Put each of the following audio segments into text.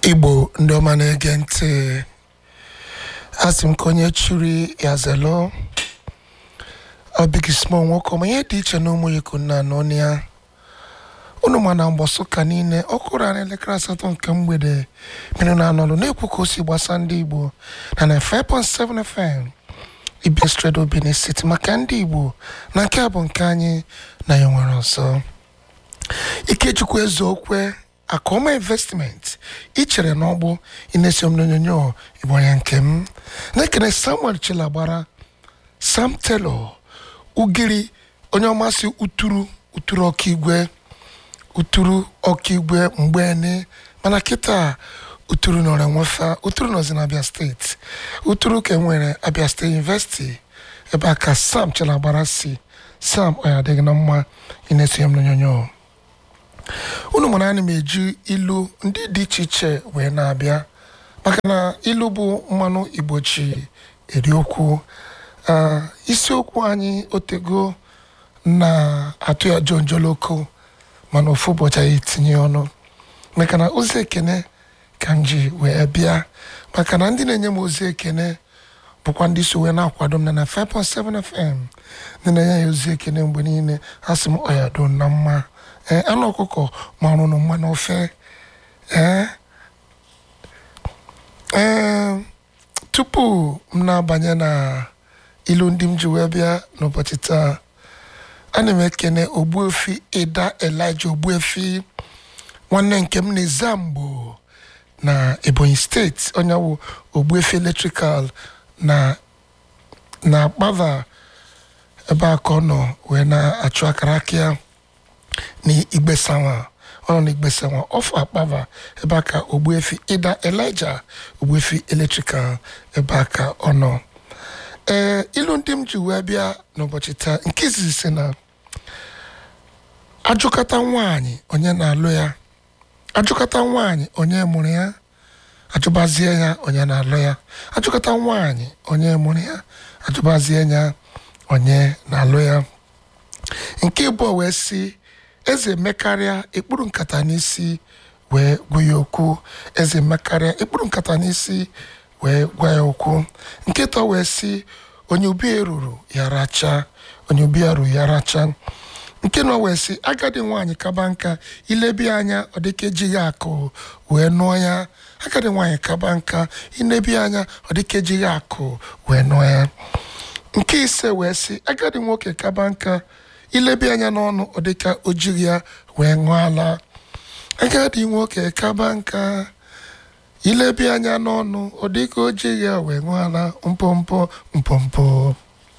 igbo ndị ọma na-ege ntị asị m ka onye chiri ya zelo ọbigi small nwoke ọma ihe dị iche na ụmụ yiku nna n'ọnụ ya unu ma na mgbọsụ ka niile ọ kụrụ anyị elekere asatọ nke mgbede mere na anọlụ na-ekwu ka o si gbasa ndị igbo na na 5.7 fm ibia stredo benin city maka ndị igbo na nke a bụ nke anyị na ya nwere ọzọ ikechukwu eze okwe akọma investment ichere n'ọgbụ inesi m n'onyonyo ịbụ onye nke m na-ekene samuel chilagbara sam telo ugiri onye ọmasị uturu uturu ọkaigwe uturu ọkaigwe mgbeni mana kịta uturu nọrọ enwefa uturu nọzi na abia steeti uturu ka enwere abia steeti university ebe a ka sam chilagbara si sam ọ ya adịghị na mma inesi m n'onyonyo unu mara ana m eji ilu ndị dị iche iche wee na-abịa maka na ilu bụ mmanụ igbo ji eri okwu Ah, isiokwu anyị otego na-atụ ya jonjoloko mana ofu ụbọchị anyị tinye ọnụ maka na ozi ekene ka m ji wee bịa maka na ndị na-enye m ozi ekene bụkwa ndị so wee na-akwado m na na 5.7 fm ndị na-enye ya ozi ekene mgbe niile ha sị m ọyado na mma ee anụ ọkụkọ marụ nụ mma n'ofe ee ee tupu m na-abanye na ilu ndị m ji wee bịa n'ụbọchị taa ana m ekene ogbuefi ịda elija ogbuefi nwanne nke m na mgbo na ebonyi steeti onye wụ ogbuefi electrical na na akpava ebe a ka ọ nọ wee na-achụ akara aka ya n'igbesanwa ọ nọ n'igbesanwa ọfụ akpava ebe a ka ogbuefi ịda elija ogbuefi electrical ebe a ka ọ nọ ee ilu ndị m ji wee bịa n'ụbọchị taa nke izizi si na ajụkọta nwaanyị onye na-alụ ya ajụkọta nwaanyị onye mụrụ ya ajụbazie ya onye na-alụ ya ajụkọta nwaanyị onye mụrụ ya ajụbazie ya onye na-alụ ya nke ịbụọ wee si eze mekarịa ekpuru nkata n'isi wee gwa ya okwu eze mekarịa ekpuru nkata n'isi wee gwa ya okwu nke ịtọ wee si onye ubi eruru ya racha onye ubi ya ruru ya racha nke nọ wee si agadi nwaanyị kaba nka ilebi anya ọ dịka ejighị akụ wee nụọ ya agadi nwaanyị kaba nka ilebi anya ọ dịka ejighị akụ wee nụọ ya nke ise wee si agadi nwoke kaba nka ilebi anya n'ọnụ ọ dịka o jighị ya wee ṅụọ ala agadi nwoke kaba nka ilebi anya n'ọnụ ọ dịka o jighị ya wee ṅụọ ala mpompo mpompo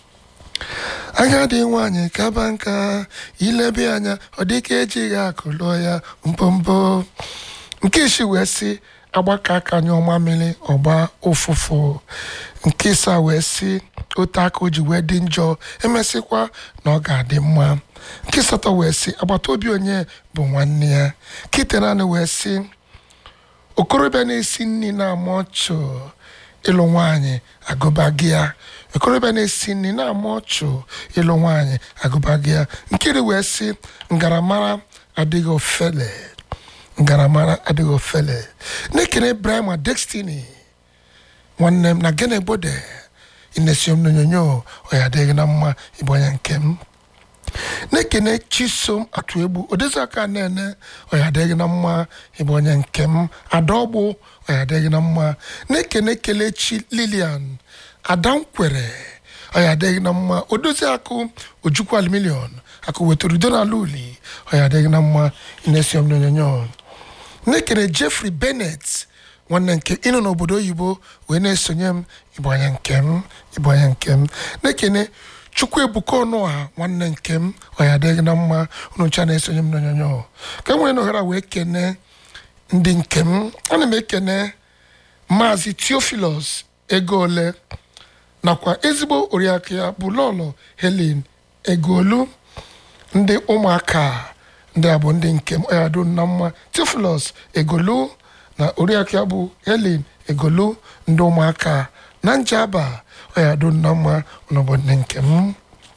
agadi nwaanyị kaba nka ilebi anya ọ dịka ejighị akụ lụọ ya mpompo nke isi wee si agbaka aka nyụọ mamịrị ọgba ụfụfụ nke ịsa wee si ote aka o ji wee dị njọ emesịkwa na ọ ga-adị mma nke asatọ wee si agbata obi onye bụ nwanne ya kite naanị wee si okorobịa na-esi nri na-ama ọchụ ịlụ nwaanyị agụba gị ya okorobịa na-esi nri na-ama ọchụ ịlụ nwaanyị agụba gị ya nkiri wee si ngaramara adịghị ofele ngaramara adịghị ofele na-ekene brahima destiny nwanne m na gene bode inesiom n'onyonyo ọ ya adịghị na mma ịbụ onye nke m na-ekene chisom atụ egbu odeziaka na-ene ọya adịghị na mma ịbụ onye nke m adaọgbụ ọya adịghị na mma na-ekene kelechi lilian adankwere ọya adịghị na mma odozi akụ ojukwu aluminion akụ wetara udo n'ala uli ọya adịghị na mma inesiom n'onyonyo na-ekene jeffrey bennett nwanne nke ịnọ n'obodo oyibo wee na-esonye m ịbụ onye nke m ịbụ onye nke m na-ekene chukwu ebuka ọnụ a nwanne nke m ọ ya adịghị na mma unu ncha na-esonye m n'onyonyo ka e nwere n'oghara wee kene ndị nke m ana m ekene maazị theophilus ego ole nakwa ezigbo oriakụ ya bụ lọlọ helen egolu ndị ụmụaka ndị a bụ ndị nke m ọ ya dụ na mma theophilus egolu na oriakụ ya bụ helen egolu ndị ụmụaka na njaba ọ ya dụ na mma n'obodo nke m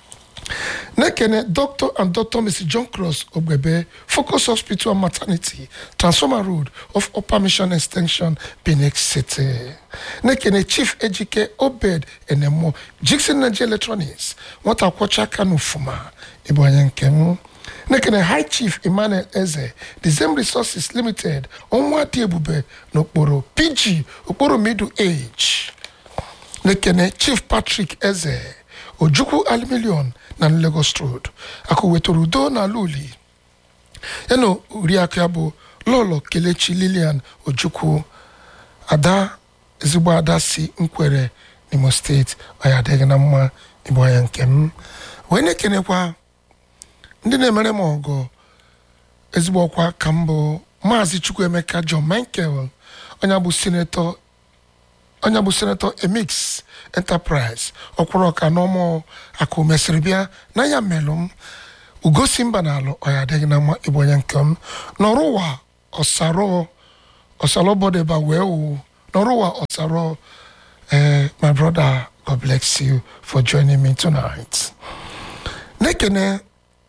na-ekene dr and dr mrs john cross ogbebe focus hospital and maternity transformer road of upper mission extension benin city na-ekene chief ejike obed enemo jixon nigeria electronics nwata kwọcha aka n'ufuma ịbụ onye nke m na-ekene high chief emmanuel eze the same resources limited ọnwa dị ebube n'okporo pg okporo middle age na-ekene chief patrick eze ojukwu aluminium na lagos road akụ wetara udo n'ala uli ya na oriakụ ya bụ lọlọ kelechi lilian ojukwu ada ezigbo ada si nkwere n'imo steeti ọya adịghị na mma ịbụ anya nke m wee na-ekenekwa ndị na-emere m ọgọ ezigbo ọkwa ka m bụ maazị chukwuemeka john michael onye bụ sinetọ onye bụ senatọ emix enterprise ọkwụrụ ọka n'ọmụ akụ mesịrị bịa n'anya melụ m ugosi mba na alụ ọya adịghị na mma ịbụ onye nke m n'ọrụ ụwa ọsarọ ọsarọ bọdeba wee wụ n'ọrụ ụwa ọsarọ eh, my brother god bless you for joining me tonight na-ekene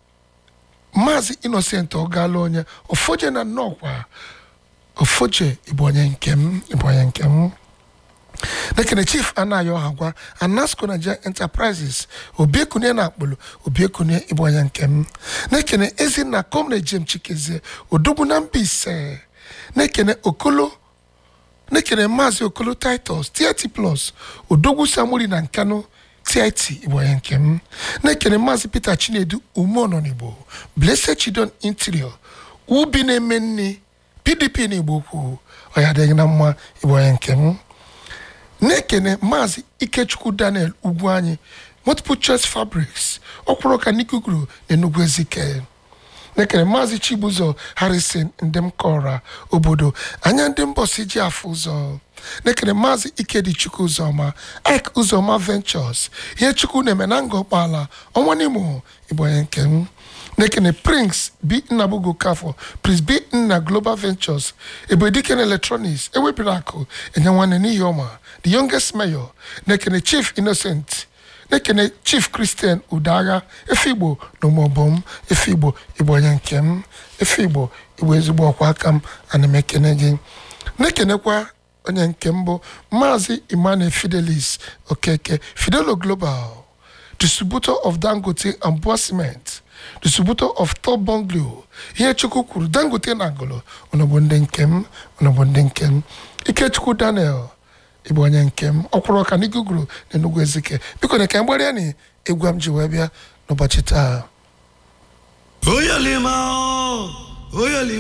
maazị innocent ọgala onye ofoje na nnọọkwa ofoje ịbụ onye nke m ịbụ onye nke m nekene chief anayo hagwa anasco nigeria enterprises obiekunye na akpụlụ obiekunye ịbụ onye nke m nekene ezinna comrade jem chikezie odogwu na mba ise nekene okolo nekene maazị okolo titus tit plus odogwu samuri na nkano tit ịbụ onye nke m nekene maazị peter chinedu umeọnọ n'igbo blessed chidon interior ubi na-eme nni pdp n'igbo kwu ọya adịghị na mma ịbụ onye nke m na-ekene maazị ikechukwu daniel ugwu anyị multiple choice fabrics ọkwụrụ ka nikuguru n'enugwu ezike na-ekene maazị chibuzo harrison ndị m kọra obodo anya ndị mbọsi ji afụ ụzọ na-ekene maazị ikedichukwu ụzọma ike ụzọma ventures ihe chukwu na-eme na nga ọkpala ọnwa n'imo igbo onye nke m na-ekene prince b nnabugo kafọ prince b nna global ventures ebediken electronics ewebiri akụ enye nwanne n'ihi ọma the youngest mayor na-ekene chief innocent na-ekene chief christian udagha efe igbo na ụmụọbọm efe igbo igbo onye nke m efe igbo igbo ezigbo ọkwa aka m ana m ekene gị na-ekenekwa onye nke mbụ maazị emmanuel fidelis okeke fidelo global distributor of dangote and Bua cement distributor of top bungalow ihe chukwu kwuru dangote na agolo ọnọbụ ndị nke m ọnọbụ ndị nke m ikechukwu daniel ịbụ onye nke m ọkwụrụ ọka n'iguguru na enugwu ezike biko na ka mgbere ya na egwu m ji wee bịa n'ụbọchị taa Oyalima, oyalima.